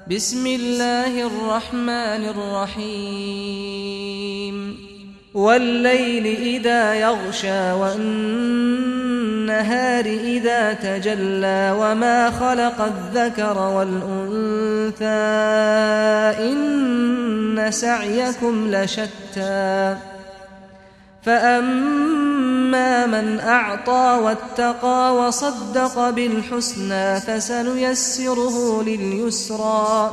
بسم الله الرحمن الرحيم والليل إذا يغشى والنهار إذا تجلى وما خلق الذكر والأنثى إن سعيكم لشتى فأما من أعطى واتقى وصدق بالحسنى فسنيسره لليسرى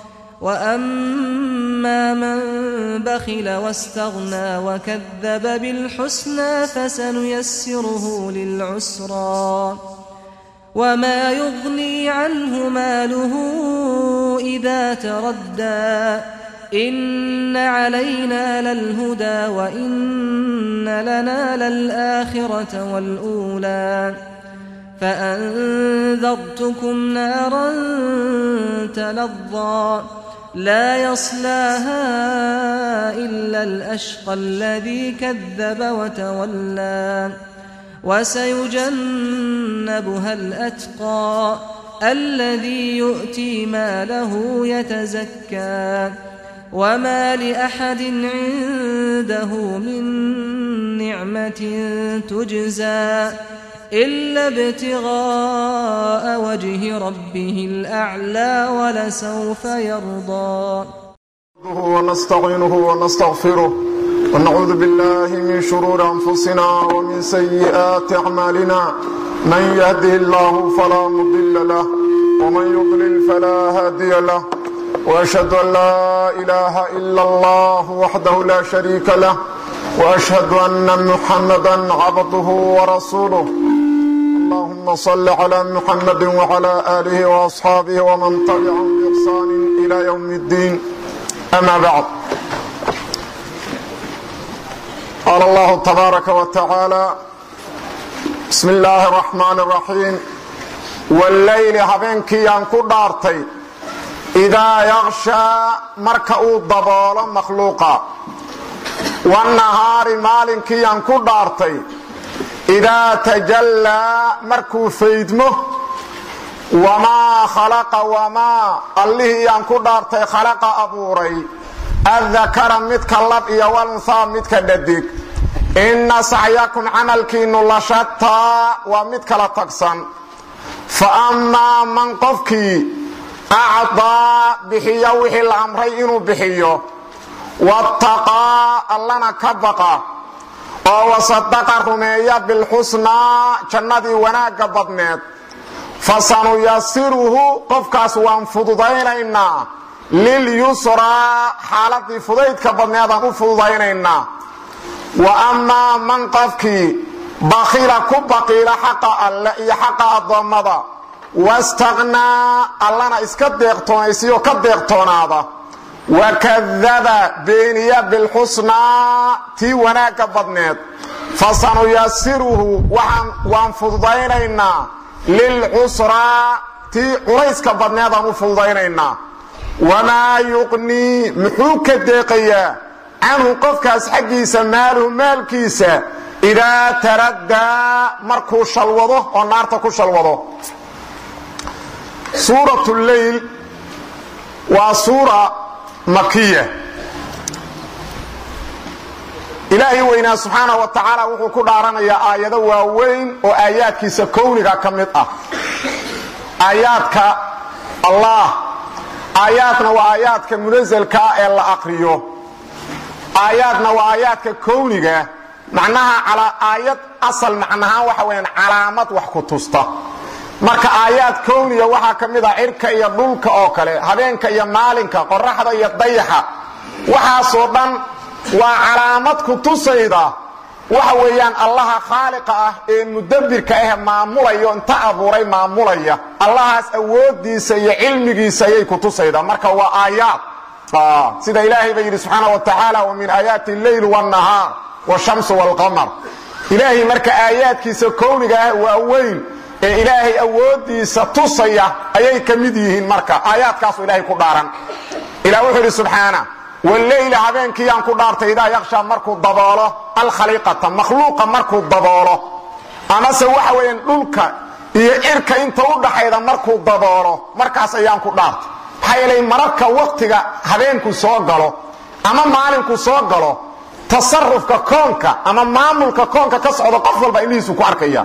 وأما من بخل واستغنى وكذب بالحسنى فسنيسره للعسرى وما يغني عنه ماله إذا تردى إن علينا للهدى وإن لنا للآخرة والأولى فأنذرتكم نارا تلظى لا يصلاها إلا الأشقى الذي كذب وتولى وسيجنبها الأتقى الذي يؤتي ماله يتزكى وما لأحد عنده من نعمة تجزى إلا ابتغاء وجه ربه الأعلى ولسوف يرضى ونستعينه ونستغفره ونعوذ بالله من شرور أنفسنا ومن سيئات أعمالنا من يهده الله فلا مضل له ومن يضلل فلا هادي له وأشهد أن لا إله إلا الله وحده لا شريك له وأشهد أن محمدا عبده ورسوله اللهم صل على محمد وعلى آله وأصحابه ومن تبعهم بإحسان إلى يوم الدين أما بعد قال الله تبارك وتعالى بسم الله الرحمن الرحيم والليل habeenkii aan ku dhaartay idaa yakshaa marka uu daboolo makhluuqa wanahaari maalinkii aan ku dhaartay idaa tajallaa markuu faydmo wamaa khalaqa wamaa allihii aan ku dhaartay khalaqa abuuray addakara midka lab iyo walunhaa midka dhadig inna sacyakum camalkiinnu la shataa waa mid kala tagsan fa ammaa man qofkii acdaa bixiya wixii la amray inuu bixiyo wattaqaa allana ka baqa oo wasadaqa rumeeya bilxusnaa jannadii wanaagga badneed fa sanuyasiruhu qofkaas waan fududaynaynaa lilyusraa xaaladii fudaydka badneedaan u fududaynaynaa wa ammaa man qofkii bakhila ku baqiila xaqa alle iyo xaqa addoommada wastaqnaa allana iska deeqtoonaysiyo ka deeqtoonaada wakadaba beeniya bilxusnaa tii wanaagga badneed fa sanuyasiruhu waan fududaynaynaa lilcusraa tii culayska badneedaan u fududaynaynaa wamaa yuqnii muxuu ka deeqayaa canhu qofkaas xaggiisa maaluhu maalkiisa idaa taraddaa markuu shalwado oo naarta ku shalwado suurat leyl waa suura makiya ilaahay weynaa subxaana wa tacaala wuxuu ku dhaaranayaa aayado waaweyn oo aayaadkiisa kowniga ka mid ah aayaadka allah aayaadna waa aayaadka munasalkaa ee la aqriyo aayaadna waa aayaadka kowniga macnaha aayad asal macnahaan waxa weyaan calaamad wax ku tusta marka aayaad kowniga waxaa ka mid ah cirka iyo dhulka oo kale habeenka iyo maalinka qoraxda iyo dayaxa waxaasoo dhan waa calaamad ku tusayda waxa weeyaan allaha khaaliqa ah ee mudabbirka ah maamulayo inta abuuray maamulaya allahaas awoodiisa iyo cilmigiisa ayay ku tusaydaa marka waa aayaad sida ilaahay ba yidhi subxaana wa tacaala wa min aayaati alleyl wاnnahaar wshamsu wاlqamar ilaahay marka aayaadkiisa kowniga ah waa weyn ee ilaahay awoodiisa tusaya ayay ka mid yihiin marka aayaadkaasu ilahay ku dhaaran ilah wuxuu idhi subxaana wleyla habeenkiiyaan ku dhaartay idaa yakshaa markuu daboolo alkhaliiqata makhluuqa markuu daboolo amase waxa weeyaan dhulka iyo cirka inta u dhaxayda markuu daboolo markaas ayaan ku dhaartay maxaa yeelay mararka waktiga habeenku soo galo ama maalinku soo galo tasarufka koonka ama maamulka koonka ka socda qof walba indhihiisu ku arkaya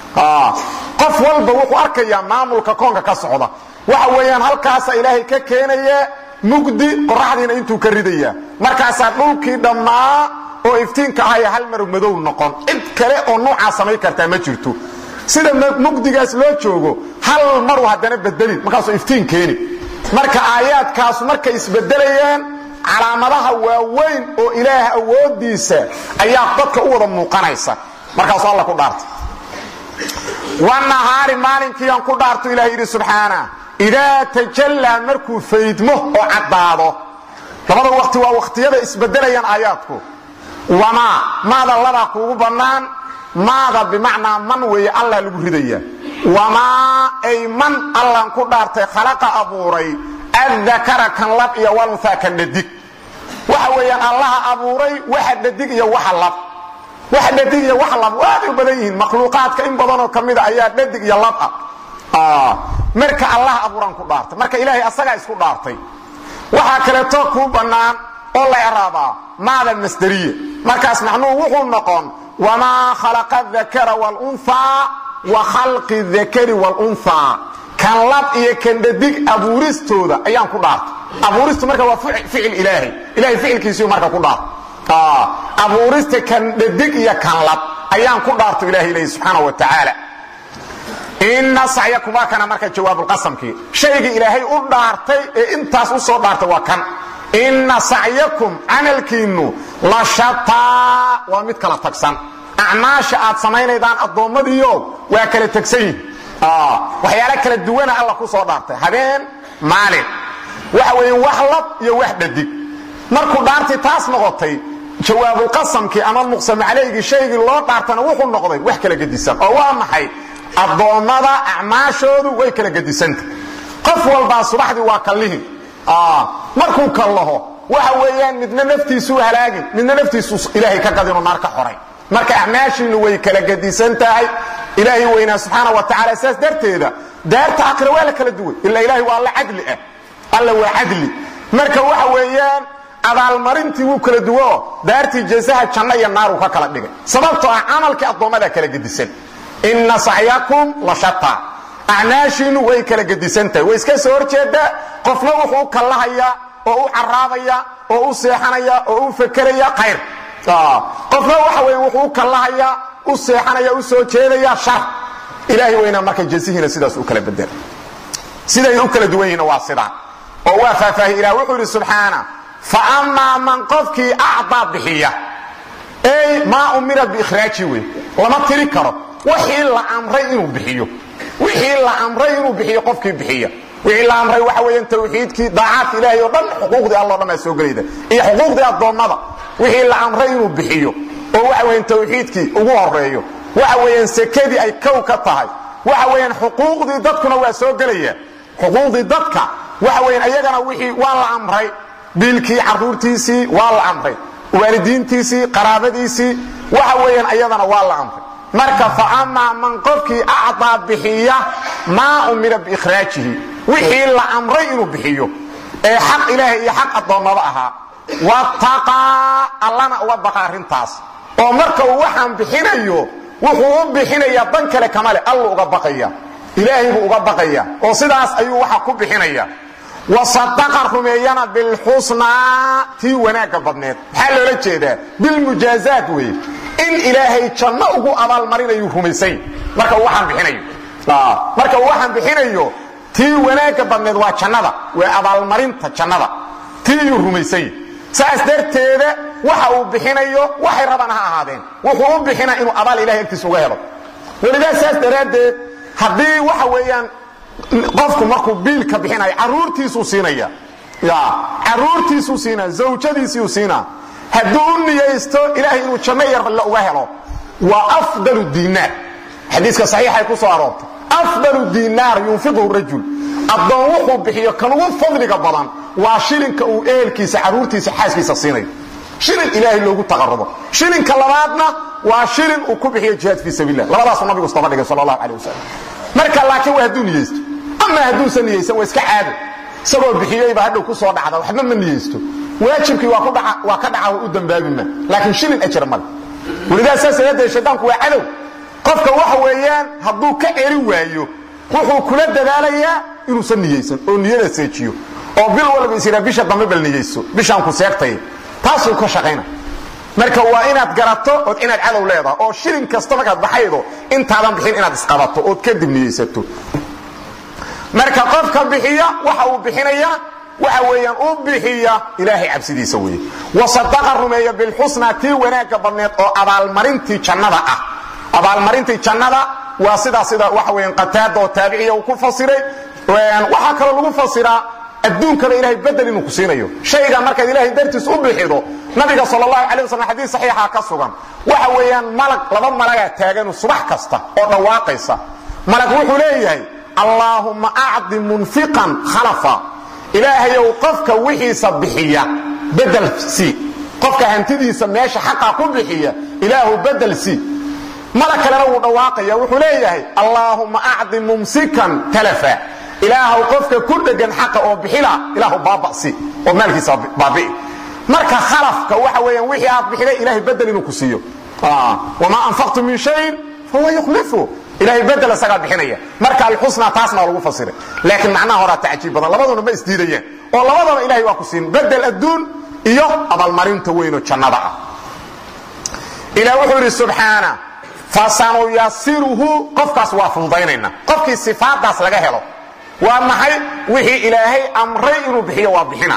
qof walba wuxuu arkayaa maamulka koonka ka socda waxa weeyaan halkaasa ilaahay ka keenaya mugdi qoraxdiina intuu ka ridaya markaasaa dhulkii dhammaa oo iftiinka ahaya hal mar madow noqon cid kale oo nuucaa samayn kartaa ma jirto sida mugdigaas loo joogo hal maru haddana bedelin markaasuu iftiin keeni marka aayaadkaasu markay isbedelayaan calaamadaha waaweyn oo ilaah awoodiisa ayaa dadka u wada muuqanaysa markaasuu alla ku dhaartay wanahaari maalinkiiaan ku dhaarto ilah yidhi subxaana idaa tajallaa markuu faydmo oo caddaado labada waqti waa wakhtiyada isbedelayaan aayaadku wamaa maada labaa kuugu bannaan maada bimacnaa man weeye allah lagu ridaya wamaa ay man allan ku dhaartay khalaqa abuuray addakara kan lab iyo walunhaa kan dhadig waxa weeyaan allaha abuuray waxa dhadig iyo waxa lab waxa dhadig iyo waxa lab waaday u badan yihiin makhluuqaadka in badanoo ka mida ayaa dhadig iyo lab ah marka allah abuuraan ku dhaartay marka ilaahay asagaa isku dhaartay waxaa kaleeto kuu bannaan oo la eraabaa maada masderiye markaas macnuhu wuxuu noqon wamaa khalaqa dakara wlunhaa wa khalqi dakari wlunhaa kan lab iyo kan dhadig abuuristooda ayaan ku dhaartay abuuristu marka waa ficil ilaahay ilahay ficilkiisiu marka ku dhaartay abuurista kan dhadig iyo kan lab ayaan ku dhaarto ilahay leeyi subxaana wa tacaala ina sacyakum waa kana marka jawaabulqasamkii shaygii ilaahay u dhaartay ee intaas u soo dhaartay waa kan inna sacyakum camalkiinnu la shataa waa mid kala tagsan acmaasha aad samaynaydaan addoommadiio waa kala tegsan yihin waxyaala kala duwana alla ku soo dhaartay habeen maalin waxa weeye wax lab iyo wax dhadig markuu dhaartii taas noqotay jawaabulqasamkii ama muqsam calaygii shaygii loo dhaartana wuxuu noqday wax kala gedisan oo waa maxay addoommada acmaashoodu way kala gedisanta qof walbaa subaxdii waa kallihin markuu kallaho waxa weeyaan midna naftiisuu halaagin midna naftiisu ilaahay ka qadinoo naar ka xoray marka acmaashiinnu way kala gedisan tahay ilaahay weynaa subxaana wa tacala saas darteeda daarta aakhira waa la kala duway ila ilaahay waa alla cadli ah alla waa cadli marka waxa weeyaan abaalmarintii wuu kala duwo daartii jasaha janno iyo naaruu ka kala dhigay sababtoo ah camalkii addoommada kala gedisan inna sacyakum la shataa acmaashiinnu way kala gedisan tahay way iska soo horjeedaa qofna wuxuu u kallahayaa oo u caraabaya oo u seexanaya oo u fakeraya khayr qofna waxa weye wuxuu u kallahayaa u seexanaya u soo jeedaya shar ilaahay weynaa marka jasihiina sidaas u kala bedela siday u kala duwan yihiinna waa sidaa oo waa faahfaahiy ilah wuxuu yidhi subxaana fa amaa man qofkii acdaa bixiya ey maa umira biikhraaji wey lama tiri karo wixii la amray inuu bixiyo wixii la amray inuu bixiyo qofkii bixiya wixii la amray waxa weeyaan tawxiidkii daacaadka ilaahay oo dhan xuquuqdii alla o dhan baa soo gelayda iyo xuquuqdii addoommada wixii la amray inuu bixiyo oo waxa weeyaan tawxiidkii ugu horeeyo waxa weeyaan sekadii ay kow ka tahay waxa weeyaan xuquuqdii dadkuna waa soo gelaya xuquuqdii dadka waxa weeyaan ayagana wixii waa la amray biilkii carruurtiisii waa la amray waalidiintiisii qaraabadiisii waxa weeyaan ayadana waa la amray marka fa amaa man qofkii acdaa bixiya maa umira biikhraajihi wixii la amray inuu bixiyo ee xaq ilaahay iyo xaq addoommada ahaa wataqaa allana uga baqa arrintaas oo marka uu waxaan bixinayo wuxuu u bixinayaa dan kale kama le allu uga baqaya ilaahay buu uga baqaya oo sidaas ayuu waxa ku bixinaya wasadaqa rumeeyana bilxusnaa tii wanaagga badneed maxaa loola jeedaa bilmujaazaat weeye in ilaahay janno ugu abaalmarinayu rumaysany marka uu waxaan bixinayo marka uu waxaan bixinayo tii wanaagga badneed waa jannada waa abaalmarinta jannada tiiyuu rumaysany saas darteeda waxa uu bixinayo waxay rabaan ha ahaadeen wuxuu u bixina inuu abaal ilahay agtiisa uga helo welidaa saas daraaddeed haddii waxa weeyaan qofku markuu biilka bixinayo caruurtiisuu siinaya ya caruurtiisuu siinaa zawjadiisiiu siinaa hadduu u niyaysto ilaahay inuu janno yar la uga helo waa afdalu diinaar xadiiska saxiixay ku soo aroortay afdalu diinaar yunfiquhu rajul addoon wuxuu bixiyo kan ugu fadliga badan waa shilinka uu ehelkiisa caruurtiisa xaaskiisa siinayo shilin ilaahay loogu taqarubo shilinka labaadna waa shilin uu ku bixiyo jihaad fii sabiilah labadaasuu nabigu isdaba dhigay sal allahu calay wasalam marka laakiin waa hadduu niyeysto ama hadduusan niyeysan waa iska caado isagoo bixiyeyba hadhow ku soo dhacda waxba ma niyeysto waajibkii waa ka dhaca wa u dambaabima laakiin shilin ajar male welidaa saas aadee shaydaanku waa cadow qofka waxa weeyaan hadduu ka eri waayo wuxuu kula dadaalayaa inuusan niyeysan oo niyada seejiyo oo bil walba is yidhaa bisha dambe bal niyeyso bishaan ku seegtay taasuu ka shaqayna marka waa inaad garato ood inaad cadow leedaha oo shilin kasta markaad baxaydo intaadan bixin inaad isqabato ood kadib niyeysato marka qofka bixiya waxa uu bixinaya waxa weeyaan u bixiya ilaahay cabsidiisa weeye wasadaqa rumeeya bilxusna tii wanaagga badneed oo abaalmarintii jannada ah abaalmarintii jannada waa sidaa sida waxa weeyaan qataada oo taabiciya uu ku fasiray waxaa kaloo lagu fasiraa adduunkaba ilahay bedel inuu ku siinayo shayga markaad ilaahay dartiis u bixido nabiga sal allahu calay waslm xadiis saxiixa ka sugan waxa weeyaan malag laba malagaa taaganu subax kasta oo dhawaaqaysa malag wuxuu leeyahay allaahumma acdi munfiqan khalafa ilaahayow qofka wixiisa bixiya bedel sii qofka hantidiisa meesha xaqa ku bixiya ilaahu bedel sii malag kalena wuu dhawaaqaya wuxuu leeyahay allaahumma acdi mumsikan talafa ilaahu qofka ku dhegan xaqa oo bixila ilaahu baabasi oo maalkiisa baabi'i marka khalafka waxa weeyaan wixii aad bixiday ilahay bedel inuu ku siiyo wamaa anfaqtu min shayin fahuwa yukhlifu ilahay bedel isagaa bixinaya marka alxusna taasna waa lagu fasiray laakiin macnaha horaa tacjiib badan labaduna ma isdiidayaan oo labadaba ilahay waa ku siin bedel adduun iyo abaalmarinta weynoo jannada ah ilah wuxuu yidhi subxaana fasanuyasiruhu qofkaas waa fududaynayna qofkii sifaadaas laga helo waa maxay wixii ilaahay amray inuu bixiyo waa bixina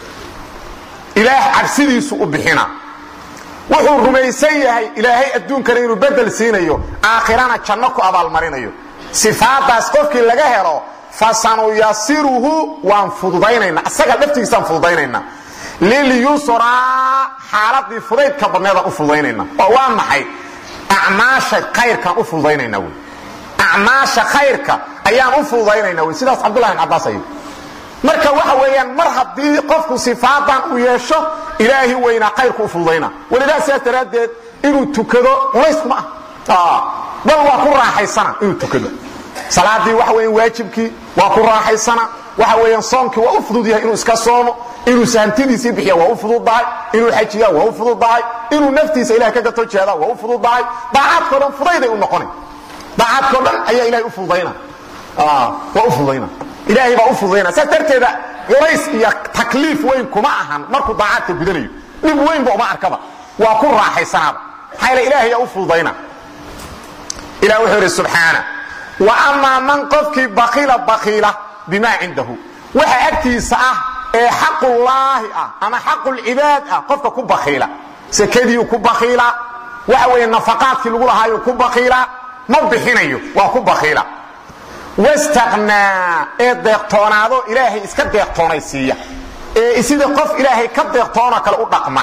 ilaah cabsidiisu u bixina wuxuu rumaysan yahay ilaahay adduunkana inuu bedel siinayo aakhirana janno ku abaalmarinayo sifaadaas qofkii laga helo fasanuyasiruhu waan fududaynayna isaga laftigiisaan fududaynayna lilyusraa xaaladii fudaydka badneedaan u fududaynayna oo waa maxay acmaasha khayrkaan u fududaynayna wy acmaasha khayrka ayaan u fududaynayna wy sidaas cabdullahi bin cabbaas ayuu marka waxa weeyaan mar haddii qofku sifaadan uu yeesho ilaahi weynaa khayrku u fududayna welidaa sidaas daraaddeed inuu tukado culaysma ah bal waa ku raaxaysana inuu tukado salaadii waxa weyan waajibkii waa ku raaxaysana waxa weeyaan soonkii waa u fudud yahay inuu iska soomo inuu sahantidiisii bixiya waa u fududdahay inuu xajiya waa u fududdahay inuu naftiisa ilahay ka gato jeeda waa u fududdahay daacaadkao dhan fudayday u noqona daacaadkao dhan ayaa ilahay u fududayna waa u fududayna ilaahay baa u fududayna saas darteeda culays iyo takliif weyn kuma ahan markuu daacaadka gudanayo dhib weynba uma arkaba waa ku raaxaysanaaba maxaa yale ilaahay yaa u fududayna ilah wuxuu yidhi subxaana wa amaa man qofkii bakiila bakiila bimaa cindahu waxa agtiisa ah ee xaqullaahi ah ama xaqulcibaad ah qofka ku bakiila sekadiiu ku bakiila waxa weeye nafaqaadkii lagu lahaayo ku bakiila ma bixinayo waa ku bakiila wastaqnaa ee deeqtoonaado ilaahay iska deeqtoonaysiiya ee sida qof ilaahay ka deeqtoonoo kale u dhaqma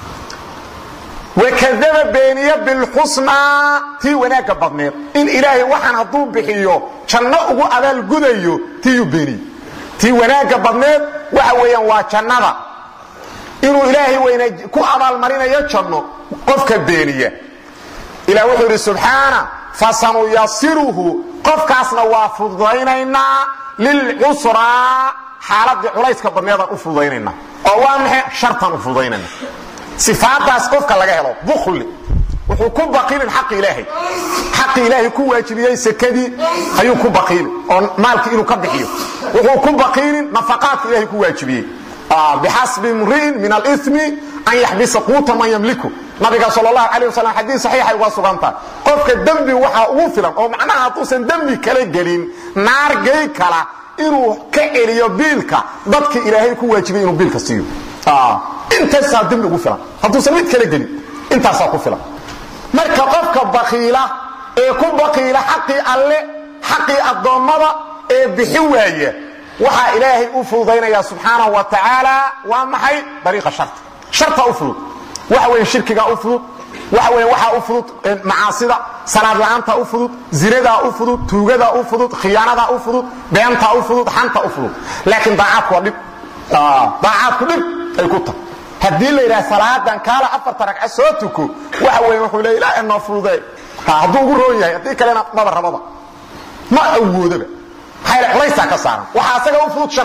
wakadaba beeniya bilxusnaa tii wanaagga badneed in ilaahay waxaan hadduu bixiyo janno ugu abaalgudayo tiiyuu beeniye tii wanaagga badneed waxa weeyaan waa jannada inuu ilaahay weyna ku abaalmarinayo janno qofka beeniya ilah wuxuu yidhi subxaana fasanuyasiruhu qofkaasna waa fududaynaynaa lilcusraa xaaladii culayska badneedaan u fududaynayna oo waa maxay shartaan u fududaynayna sifaadaas qofka laga helo bukli wuxuu ku baqiilin xaqi ilaahay xaqi ilaahay ku waajibiyey sekadii ayuu ku baqiilin oo maalkii inuu ka bixiyo wuxuu ku baqiilin nafaqaadka ilaahay ku waajibiyey bixasbi imri'in min alimi an yaxbisa quuta man yamliku nabiga sal اlahu alيه waslm xadii saxiixay uga sugantaha qofka dembi waxaa ugu filan oo macnaha hadduusan dembi kala gelin naar gey kala inuu ka celiyo biilka dadka ilaahay ku waajibay inuu biilka siiyo intaasaa dembi ugu filan hadduusan mid kala gelin intaasaa ku filan marka qofka bakiila ee ku bakiila xaqii alle xaqii addoommada ee bixi waaya waxaa ilaahay u fududaynaya subxaanahu wa tacaala waa maxay dariiqa sharta sharta u fudud waxa weeye shirkigaa u fudud waxa weeye waxaa u fudud macaasida salaad la'aanta u fudud zinadaa u fudud tuugadaa u fudud khiyaanadaa u fudud beentaa u fudud xanta u fudud laakiin daacaadku waa dhib daacaadku dhib ay ku tahay haddii la yidhaha salaadan kaala afarta ragca soo tuko waxa weeye wuxuu leey ilaa inoo fududee hadduu ugu roon yahay haddii kalena maba rababa ma awoodaba maxaa yaele culaysaa ka saaran waxaa asaga u fudud sharta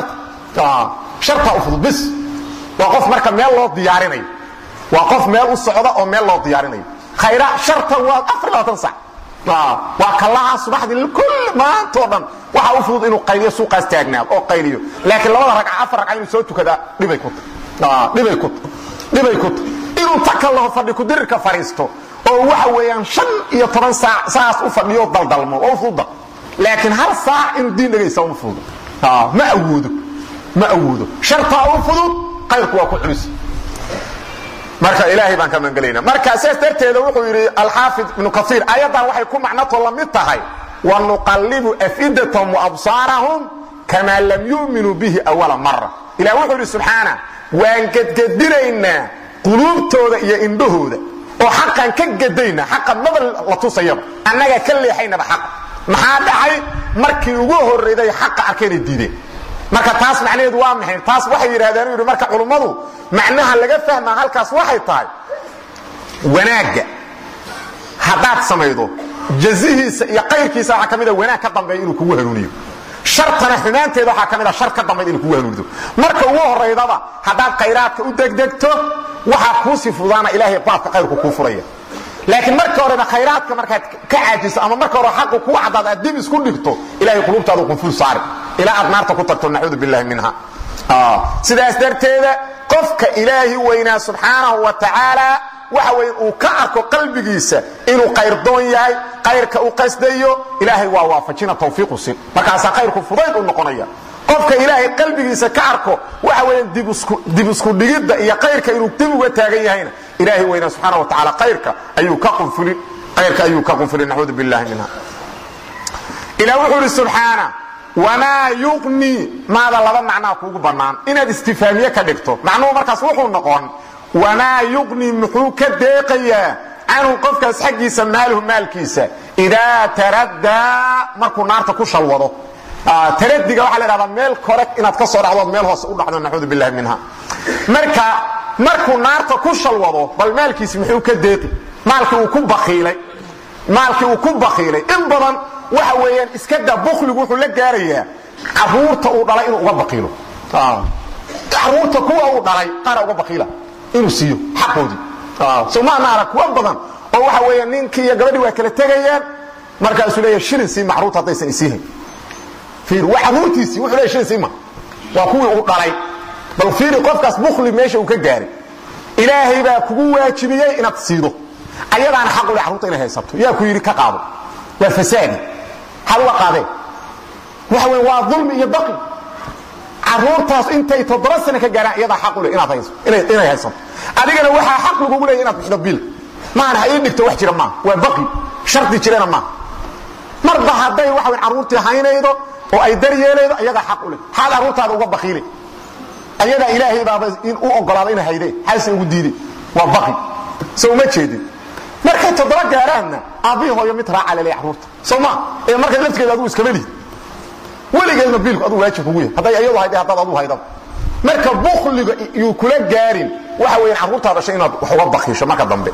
shartaa u fudud bis waa qof marka meel loo diyaarinayo waa qof meel u socda oo meel loo diyaarinayo khayra sharta waa afar labaatan sac waa kallaha subaxdii kull maantoo dhan waxaa u fudud inuu qayliyo suuqaas taagnaado oo qayliyo laakiin labada ragca afar ragca inuu soo tukadaa dhibay ku tahay dhibay ku tahay dhibay ku tahay inuu takallaho fadhi kudirirka fadhiisto oo waxa weeyaan shan iyo toban saac saas u fadhiyo daldalmo oo u fududa laakiin hal saac inuu diin dhegaysta uma fududo ma awoodo ma awoodo shartaa u fudud qayrku waa ku culus marka ilaahay baan ka mangelayna marka sidaas darteeda wuxuu yidhi alxaafid ibnu kaiir ayadan waxay ku macnato la mid tahay wanuqallibu afidatahum waabsaarahum kamaa lam yu'minuu bihi awala mara ilah wuxuu yidhi subxaana waan gedgedinaynaa quluubtooda iyo indhahooda oo xaqan ka gedayna xaqa maba la tusayaba annagaa ka leexaynaba xaqa maxaa dhacay markii ugu horrayday xaqa arkayna diideen marka taas macnaheedu waa maxay taas waxay yidhahdeen yidhi marka culummadu macnaha laga fahmaa halkaas waxay tahay wanaagga haddaad samaydo jazihiisa iyo qayrkiisa waxaa ka mida wanaag ka dambeeya inuu kugu hanuuniyo shartana xumaanteeda waxaa ka mid a shar ka dambayd inuu kugu hanuunido marka ugu horraydaba haddaad khayraadka u degdegto waxaa kuusii fudaana ilaahay baabka qayrku kuu furaya laakiin marka horeba khayraadka markaad ka caajiso ama marka hore xaqu kuu caddaad aad dib isku dhigto ilahay quluubtaadu qunful saari ilaa aad naarta ku tagto nacuudu billahi minha sidaas darteeda qofka ilaahi weynaa subxaanahu wa tacaala waxa weyn uu ka arko qalbigiisa inuu qayrdoon yahay qayrka u qasdayo ilaahay waa waafajina tawfiiqu sin markaasaa qayrku fudayd u noqonaya qofka ilaahay qalbigiisa ka arko waxa weeyaan dib isku dhigidda iyo qayrka inuu dib uga taagan yahayna ilaahay weynaa subxaana wa tacaala qayrka ayuu ka qunfulin qayrka ayuu ka qunfulin nacuudu billahi minha ilah wuxuu ihi subxaana wamaa yuqni maada laba macnaa kuugu bannaan inaad istifaamiye ka dhigto macnuhu markaas wuxuu noqon wamaa yuqni muxuu ka deeqayaa canhu qofkaas xaggiisa maaluhu maalkiisa idaa taraddaa markuu naarta ku shalwado taradiga waxaa la dhahdaa meel kore inaad ka soo dhacdood meel hoose u dhacdo nacuudu billahi minha marka markuu naarta ku shalwado bal maalkiisi muxuu ka deeqi maalkii uu ku bakiilay maalkii uu ku bakiilay in badan waxa weeyaan iska da bukligu wuxuu la gaarayaa caruurta uu dhalay inuu uga bakiilo caruurta kuwa uu dhalay qaara uga bakiila inuu siiyo xaqoodii somaana arag kuwa badan oo waxa weeya ninkii iyo gabadhii waa kala tegayaan markaasuu leeya shilin sii macruurta haddaysan isiihayn fiir waa caruurtiisii wuxuu leeya shilin sii ma waa kuwii uu dhalay bal fiiri qofkaas bukli meesha uu ka gaaray ilaahay baa kugu waajibiyey inaad siido ayadaana xaq u leh carruurta inay haysato yaa ku yidhi ka qaado waa fasaadi maxaad uga qaadeen waxa weya waa dulmi iyo baqi caruurtaas intay toddoba sano ka gaaraan iyadaa xaq u leh inaad hayso inay haysato adigana waxaa xaq lagugu leeya inaad bixido biil maana ha ii dhigto wax jira maaha waa baqi shardi jirana maaha marba hadday waxa weya carruurtii haynaydo oo ay dar yeelaydo iyadaa xaq u leh xaad carruurtaada uga baqiile ayadaa ilaahay baaba u ogolaada inay haydeen xaase ugu diideen waa baqi so uma jeedin markay toddoba gaaraanna aabbihii hooyo mid raaca lele carruurta soo ma ee markay laftigeeda adugu iskama lihid weligeedna biilku aduu waajib kugu yahay hadday iyadu hayday haddaad aduu haydaba marka bukliga yuu kula gaarin waxa weeyaan carruurtaa dhashay inaad wax uga bakiisho marka dambe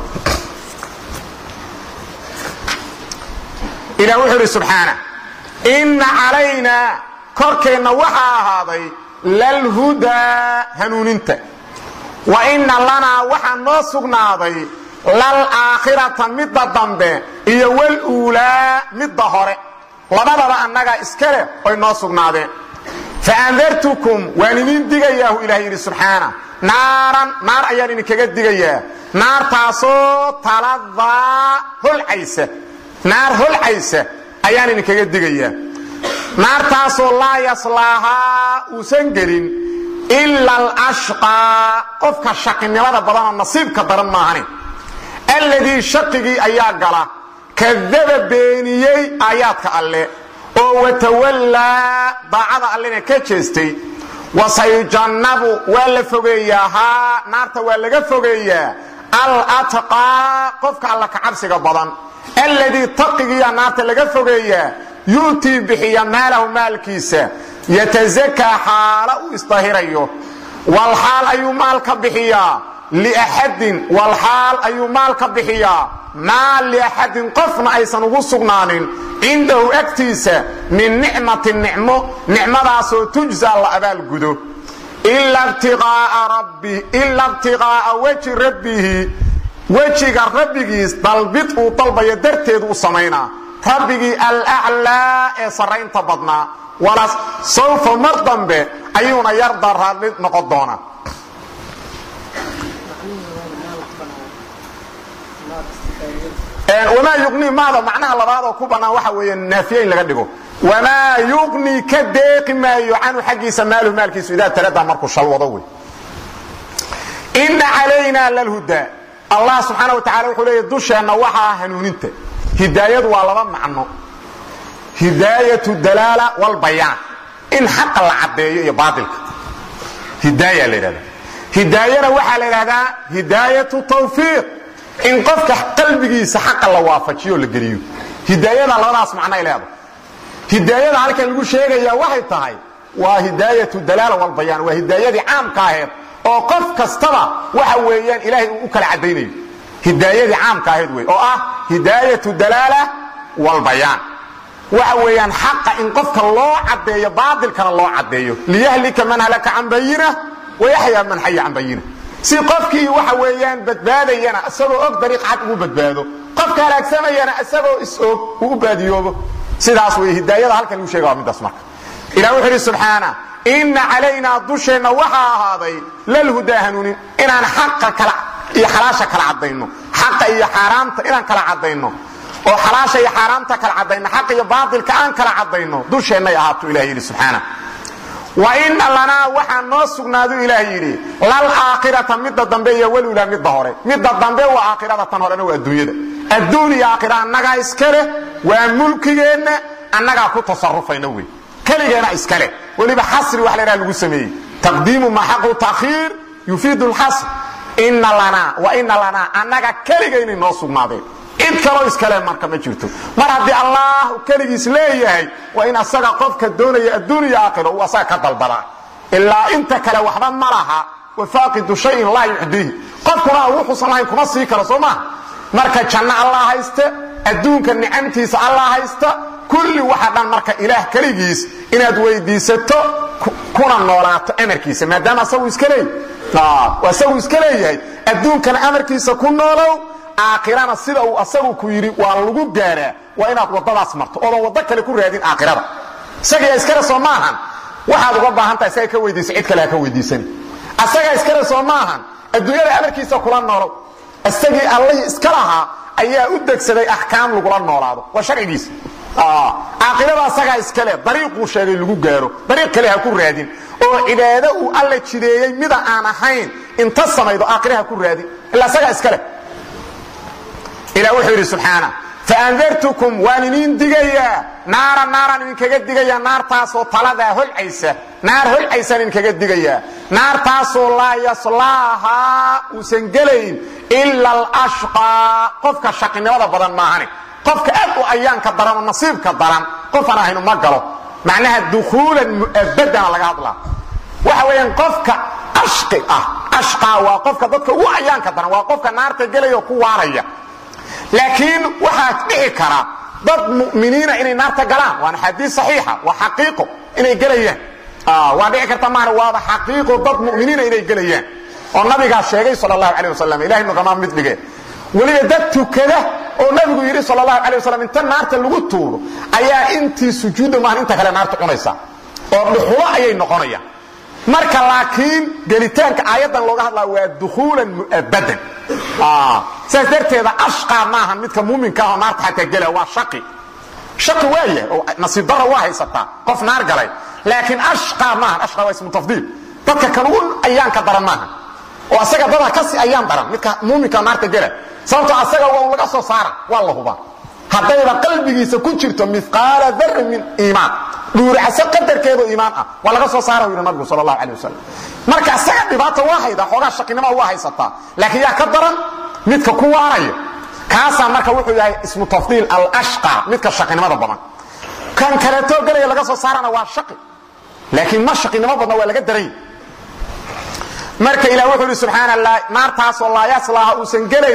ilah wuxuu idhi subxaana inna calaynaa korkeenna waxaa ahaaday lalhudaa hanuuninta wa inna lanaa waxaa noo sugnaaday lalaakhirata midda dambe iyo waluulaa midda hore labadaba annagaa iska leh oy noo sugnaadeen faandartukum waan idin digayaahu ilaah yidhi subxaana naaran naar ayaan idinkaga digayaa naartaasoo taladaa holcaysa naar holcaysa ayaan idinkaga digayaa naartaasoo laa yaslaahaa uusan gelin ila alashqaa qofka shaqinimada badanoo nasiibka daran maahane alladii shaqigii ayaa gala kadaba beeniyey aayaadka alle oo watawallaa daacada allena ka jeestay wasayujannabu waa la fogeeyaa haa naarta waa laga fogeeyaa alatqaa qofka alla ka cabsiga badan alladii taqigiiya naarta laga fogeeyaa yu'tii bixiya maalahu maalkiisa yatasakaa xaala uu isdahirayo walxaal ayuu maalka bixiyaa liaxadin walxaal ayuu maalka bixiyaa maa liaxadin qofna aysan ugu sugnaanin cindahu agtiisa min nicmatin nicmo nicmadaasoo tujzaa la abaalgudo ila ibtiqaa'a weji rabbihi wejiga rabbigiis dalbid uu dalbayo darteedu u samaynaa rabbigii alaclaa ee sarraynta badnaa wala sawfa mar dambe ayuuna yarda raadli noqon doonaa wamaa yuqnii maada macnaha labaad oo ku bannaan waxa weeye naafiye in laga dhigo wamaa yuqnii ka deeqi maayo canhu xaggiisa maaluhu maalkiisu idaa taladaa markuu shalwado wey inna calaynaa lalhudaa allah subxaana wa tacala wuxuu leeya dusheenna waxaa hanuuninta hidaayadu waa laba macno hidaayatu dalaala walbayaan in xaqa la caddeeyo iyo baailka hidaaya la ydhahda hidaayana waxaa la ydhahdaa hidaayatu tawfiiq in qofka qalbigiisa xaqa la waafajiyo la geliyo hidaayada labadaas macnay leedahay hidaayada halkan lagu sheegayaa waxay tahay waa hidaayatu dalaala walbayaan waa hidaayadii caamka aheed oo qof kastaba waxa weeyaan ilaahay uu u kala caddaynayo hidaayadii caamka ahayd wey oo ah hidaayatu dalaala walbayaan waxa weeyaan xaqa in qofka loo caddeeyo baatilkana loo caddeeyo liyahlika man halaka can bayina wayaxyaa man xaya can bayina si qofkii waxa weeyaan badbaadayana isagoo og dariiq cad ugu badbaado qofka halaagsamayana isagoo is-og uu u baadiyoobo sidaas wey hidaayada halkan lagu sheega waa midaas marka ilah wuxuu idhi subxaana inna calaynaa dusheenna waxaa ahaaday lalhudaa hanuunin inaan xaqa kala iyo xalaasha kala caddayno xaqa iyo xaaraamta inaan kala caddayno oo xalaasha iyo xaaraamta kala caddayno xaq iyo baatilka aan kala caddayno dusheennay ahaatuu ilah yidhi subxaana wa ina lanaa waxaa noo sugnaadu ilaah yidhi lalaakhirata midda dambe iyo walulaa midda hore midda dambe waa aakhirada tan horena waa adduunyada adduun iyo aakhira annagaa iska leh waa mulkigeenna annagaa ku tasarufayna wey keligeena iska leh weliba xasri wax laydhaha lagu sameeyey taqdiimu maa xaqu takhiir yufiidu lxasr ina lanaa wa ina lanaa annaga keligaynay noo sugnaadeen cid kaloo iskale marka ma jirto mar haddii allah keligiis leeyahay waa in asaga qofka doonaya adduun iyo aakhiro uu asaga ka dalbadaa ilaa inta kale waxba ma laha wafaaqidu shayin laa yucdiihi qofkuna wuxuusan lahayn kuma sii karo soo maa marka janno allah haysta adduunka nicamtiisa allah haysta kulli waxa dhan marka ilaah keligiis inaad weydiisato kuna noolaato amarkiisa maadaama asagu iska leey asagu iska leeyahay adduunkana amarkiisa ku noolow aakhirana sida uu asagu ku yidhi waa lagu gaaraa waa inaad waddadaas marto oodan waddo kale ku raadin aakhirada isagaa iskale soo maahan waxaad uga baahan tahay isaga ka weydiisa cid kale ha ka weydiisani asagaa iskale soo maahan adduunyada amarkiisa kula noolow isagii allihii iska lahaa ayaa u degsaday axkaam lagula noolaado waa sharcigiisa aakhirada asagaa iskale dariiquu sheegay lagu gaaro dariiq kale ha ku raadin oo cibaado uu alla jideeyey mida aan ahayn inta samaydo aakhire ha ku raadin ila asagaa iskale ilah wuxuu yidhi subxaana faandartukum waan idin digayaa naara naaraan idinkaga digayaa naartaasoo taladaa holcaysa naar holcaysaan idinkaga digayaa naartaasoo laa yaslaahaa uusan gelayn ila alashqaa qofka shaqinimada badan maahane qofka aad u ayaanka daran oo nasiibka daran qofaan ahaynu ma galo macnaha dukhuulan mu'abadana laga hadlaa waxa weeyaan qofka ashqi ah ashqaa waa qofka dadka ugu ayaanka daran waa qofka naarta gelaya oo ku waaraya laakiin waxaa dhici kara dad muminiina inay naarta galaan waana xadiis saxiixa waa xaqiiqo inay gelayaan waa dhici karta maana waaba xaqiiqo dad muminiina inay gelayaan oo nabigaa sheegay sal allahu calay wasalam ilahay nugamaa mid dhige weliba dad tukada oo nabigu yidhi sal allahu calay wasalam inta naarta lagu tuuro ayaa intii sujuudda maahan inta kale naarta cunaysa oo dhuxulo ayay noqonayaan marka laakiin gelitaanka aayaddan looga hadlaa waa dukhuulan mu'abadan saas darteeda ashqaa maahan midka muuminka ahoo naarta xataa gela waa shaqi shaqi waa yahay oo nasiib dara waa haysataa qof naar galay laakiin ashqaa maahan ashqaa waa ismu tafdiil dadka kan ugu ayaanka daran maahan oo asaga dadaa kasi ayaan daran midka muuminka naarta gela sababtoo asaga waa laga soo saara waa la hubaa haddayba qalbigiisa ku jirto miqaala darin min iimaan dhuuracso qadarkeedo iimaan ah waa laga soo saara yidhi nabigu sal allahu calay wasalam marka asaga dhibaata waa haydaa xoogaa shaqinima waa haysataa laakiin yaa ka daran midka ku waaraya kaasaa marka wuxuu yahay ismu tafdiil alashqa midka shaqinimada badan kan kaleetoo gelaya laga soo saarana waa shaqi laakiin ma shaqinimo badna waa laga daray marka ilah wuxuu ihi subxaana naartaasoo laa yaslaaha uusan gelayn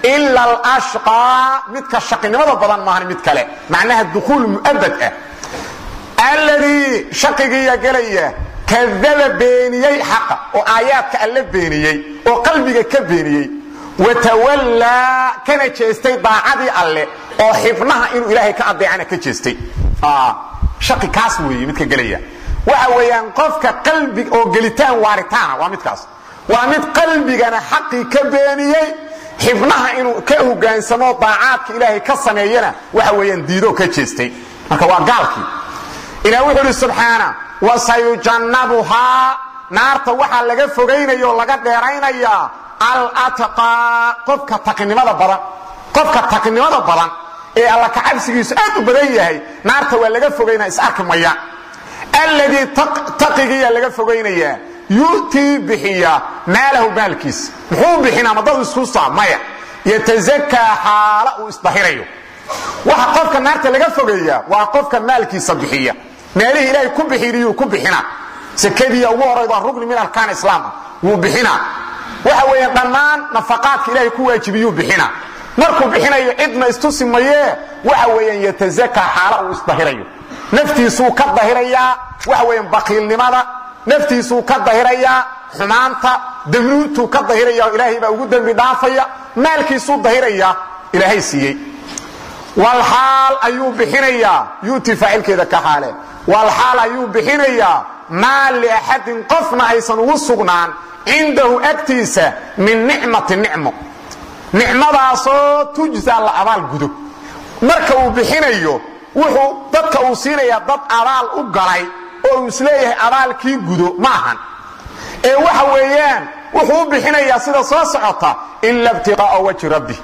ila alashqaa midka shaqinimada badan maahan mid kale macnaha dukuul mu'abad ah alladii shaqigiiya gelaya kadaba beeniyey xaqa oo aayaadka alle beeniyey oo qalbiga ka beeniyey watawallaa kana jeestay daacadii alle oo xibnaha inuu ilaahay ka adeecana ka jeestay shaqi kaas weeye midka gelaya waxa weeyaan qofka qalbi oo gelitaan waaritaana waa midkaas waa mid qalbigana xaqii ka beeniyey xibnaha inuu ka hogaansamo daacaadka ilaahay ka sameeyana waxa weeyaan diidoo ka jeestay marka waa gaalkii ilah wuxuu idhi subxaana wasayujannabuhaa naarta waxaa laga fogaynaya oo laga dheeraynayaa alatqaa qofka taqinimada badan qofka taqinimada badan ee alla kacabsigiisu aad u badan yahay naarta waa laga fogaynaya is arki maya alladii taqigiiya laga fogaynayaa yu'tii bixiya maalahu maalkiisa muxuu bixinaa madadu isku saa maya yatazakaa xaala uu isdahirayo waxa qofka naarta laga fogeeyaa waa qofka maalkiisa bixiya meelihii ilaahay ku bixiniyuu ku bixina sekadiya ugu horaydo waa rugni min arkaan islaama wuu bixina waxa weeye dhammaan nafaqaadka ilaahay ku waajibiyuu bixina markuu bixinayo cidna istusi mayee waxa weeyaan yatazakaa xaala uu isdahirayo naftiisuu ka dahirayaa waxa weeyaan bakiilnimada naftiisuu ka dahirayaa xumaanta damnuuntuu ka dahiraya ilaahay baa ugu dembi dhaafaya maalkiisuu dahirayaa ilaahay siiyey walxaal ayuu bixinayaa yuuti faacilkeeda ka xaale walxaal ayuu bixinayaa maa liaxadin qofna aysan ugu sugnaan cindahu agtiisa min nicmati nicmo nicmadaasoo tujza la abaal gudo marka uu bixinayo wuxuu dadka uu siinayaa dad abaal u galay oo uu isleeyahay abaalkii gudo ma ahan ee waxa weeyaan wuxuu u bixinayaa sida soo socota ila btiqaaa wajhi rabbi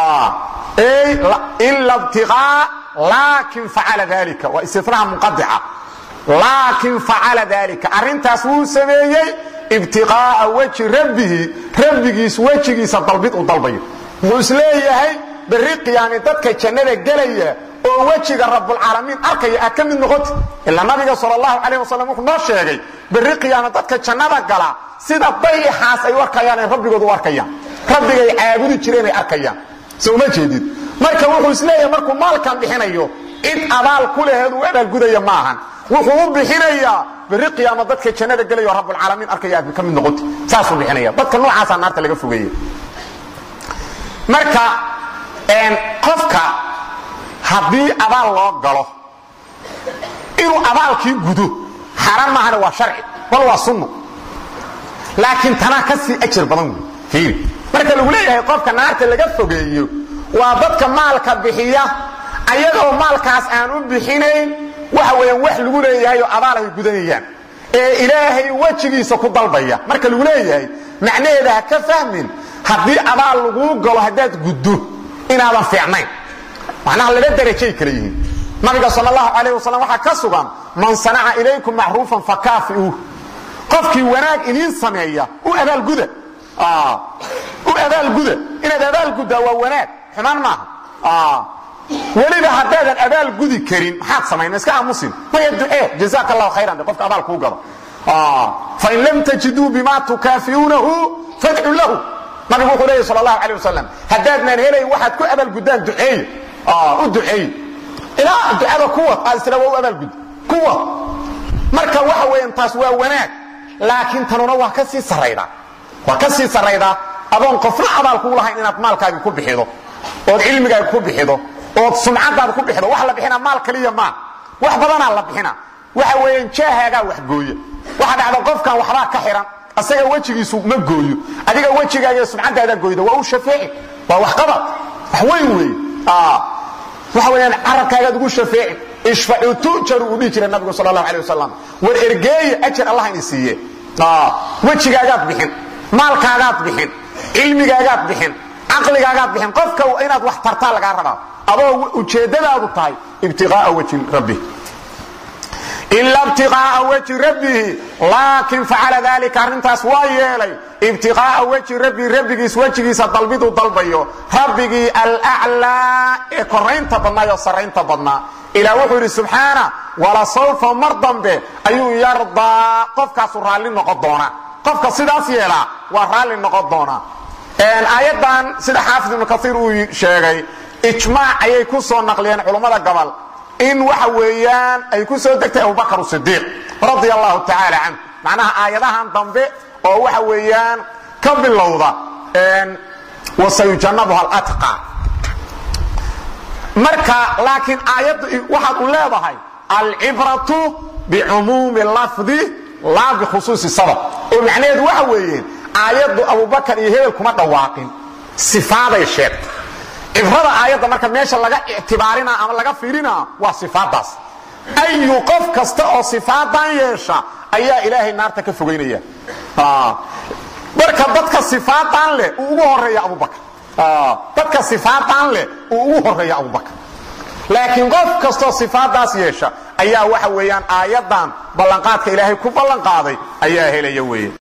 ila btiqaa laakin facala dalika waa istinaha munqadica laakin facala dalika arrintaas wuu sameeyey ibtiqaaa wajhi rabbihi rabbigiis wejigiisa dalbid u dalbayo wuxuu isleeyahay berri qiyaami dadka jannada gelaya oo wejiga rabbulcaalamiin arkaya aad ka mid noqoti ilaa nabiga sal allahu calayh wasalam wuxuu noo sheegay berri qiyaama dadka jannada gala sida dayixaas ay u arkayaan ay rabbigoodu u arkayaan rabbigay caabudi jireen ay arkayaan so uma jeedid marka wuxuu isleeyahay markuu maalkan bixinayo cid abaal ku laheed uu abaalgudaya ma ahan wuxuu u bixinayaa berri qiyaama dadka jannada gelaya oo rabbulcaalamiin arkaya aad ka mid noqoti saasuu bixinaya dadka noocaasaa naarta laga fogeeya marka qofka haddii abaal loo galo inuu abaalkii gudo xaaraan maahane waa sharci bal waa sunno laakiin tanaa ka sii ajar badan wey marka lagu leeyahay qofka naarta laga fogeeyo waa dadka maalka bixiya ayagoo maalkaas aan u bixinayn waxa weeyaan wax lagu leeyahay oo abaal ay gudanayaan ee ilaahay wejigiisa ku dalbaya marka lagu leeyahay macnaheeda ha ka fahmin haddii abaal laguu galo haddaad guddo inaadan fiicnayn macnaha laba darajay kala yihiin nabiga sal allahu calayh wasalam waxaa ka sugan man sanaca ilaykum macruufan fakaafi'uuh qofkii wanaag idiin sameeya u abaalguda u abaalguda inaad abaalguddaa waa wanaag xumaan maaha weliba haddaadan abaal gudi karin maxaad samayn iska aamusin maya ducee jazaaka allahu khayran de qofka abaal kuu gado fain lam tajiduu bima tukaafi'uunahu fadcu lahu nabigu wuxuu leeyay sal allahu calay wasalam haddaadnaan helayn waxaad ku abaalguddaan duceeye u duceeye ilaa ducada kuwad aad isla waa u abaalgud kuwad marka waxa weeyaan taas waa wanaag laakiin tanuna waa ka sii saraydaa waa ka sii saraydaa adoon qofna abaal kuu lahayn inaad maalkaagi ku bixido ood cilmigaaga ku bixido ood sumcadaada ku bixido wax la bixina maal kaliya maa wax badanaa la bixina waxa weeyaan jaahaagaa wax gooya waxa dhacda qofkan waxbaa ka xihan asaga wejigiisu ma gooyo adiga wejigaaga sumcadaada gooyda waa u shafeeci waa waxqabad wax weyn weeye waxa weeyaan carabkaagaad ugu shafeeci ishfacu tujaru uu dhihi jiray nabigu sal allahu alay wasalam war ergeeye ajar allah ini siiye wejigaagaad bixin maalkaagaad bixin cilmigaagaad bixin caqligaagaad bixin qofka inaad wax tartaa lagaa rabaa adoo ujeeddadaadu tahay ibtiqaaa wajhi rabbi ila ibtiqaaa wajhi rabbihi laakin facala dalika arrintaas waa yeelay ibtiqaaa wajhi rabbii rabbigiis wejigiisa dalbiduu dalbayo rabbigii alaclaa ee koraynta badnaa oo sarraynta badnaa ilaa wuxuu yidhi subxaana walasawfa mar dambe ayuu yardaa qofkaasu raalli noqon doonaa qofka sidaas yeelaa waa raalli noqon doonaa aayaddan sida xaafid ibnu kaiir uu sheegay ijmaac ayay ku soo naqliyeen culummada gobol in waxa weeyaan ay ku soo degtay abubakar sidiiq radia allahu tacaala canhu macnaha aayadahan dambe oo waxa weeyaan ka bilowda wasayujannabuha alatqa marka laakiin aayaddu waxaad u leedahay alcibratu bicumuumi lafdi laa bikhusuusi sabab oo macnaheedu waxa weeyeen aayaddu abubakar iyo hebel kuma dhawaaqin sifaaday sheegtay cibrada aayadda marka meesha laga ictibaarina ama laga fiirina waa sifaadaas ayu qof kasta oo sifaadan yeesha ayaa ilaahay naarta ka fogaynaya marka dadka sifaadan leh uu ugu horeeya abubakar dadka sifaadan leh uu ugu horeeya abubakar laakiin qof kastoo sifaadaas yeesha ayaa waxa weeyaan aayaddan ballanqaadka ilaahay ku ballanqaaday ayaa helaya weeye